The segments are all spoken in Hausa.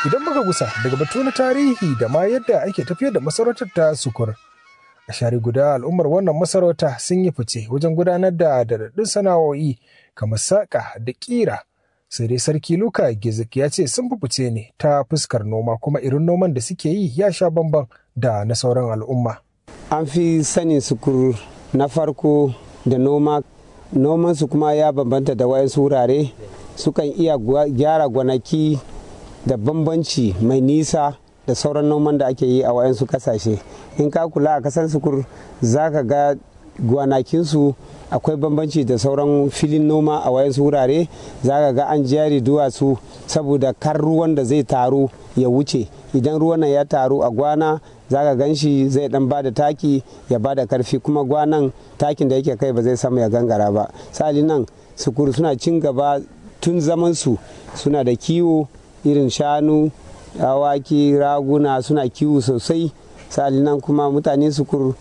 Idan muka gusa daga batu na tarihi da ma yadda ake tafiyar da masarautar ta sukur. A share guda al'ummar wannan masarauta sun yi fice wajen gudanar da daɗaɗɗun sana'o'i kamar saƙa da ƙira. Sai dai sarki Luka Gizik ya ce sun fi fice ne ta fuskar noma kuma irin noman da suke yi ya sha bamban da na sauran al'umma. An fi sanin sukur na farko da noma nomansu kuma ya bambanta da wayansu wurare sukan iya gyara gwanaki da bambanci mai nisa da sauran noman da ake yi a wayansu kasashe in ka kula a kasan sukur za ka ga gwanakinsu akwai bambanci da sauran filin noma a wayansu wurare za ka ga an jari duwatsu saboda kar ruwan da zai taru ya wuce idan ruwan nan ya taru a gwana za ka gan shi zai dan bada taki ya bada karfi kuma gwanan takin da yake kai ba zai samu ya gangara ba sali nan sukuru suna cin gaba tun zamansu suna da kiwo irin shanu awaki raguna suna kiwo sosai sali nan kuma mutane sukur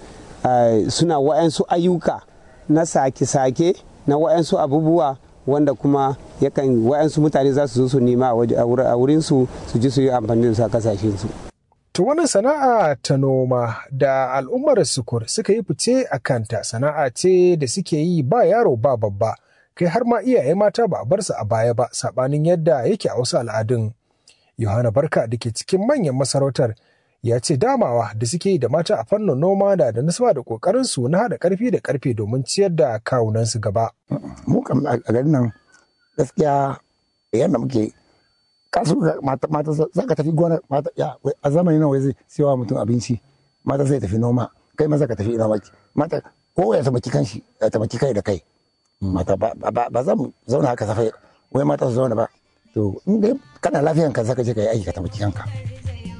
suna wa'yansu ayyuka na sake-sake na wa'yansu abubuwa wanda kuma yakan wa'yansu mutane za su zo su nema a wurinsu su ji su yi amfani da su a kasashensu. To wannan sana'a ta noma da al'ummar sukur suka yi fice a kanta sana'a ce da suke yi ba yaro ba babba kai har ma iyaye mata ba a bar su a baya ba sabanin yadda yake a wasu al'adun. Yohana Barka da ke cikin manyan masarautar ya ce damawa da suke yi da mata a fannin noma da da nasaba da kokarin su na haɗa karfi da karfe domin ciyar da kawunan su gaba. Mu kam a garin nan gaskiya yadda muke kasu mata mata za ka tafi gona mata ya a zamani nan wai zai siyawa mutum abinci mata sai tafi noma kai maza ka tafi noma mata ko ya tamaki kanshi ya tamaki kai da kai mata ba za mu zauna haka safai wai mata su zauna ba to in dai kana lafiyan ka zaka je ka yi aiki ka tamaki kanka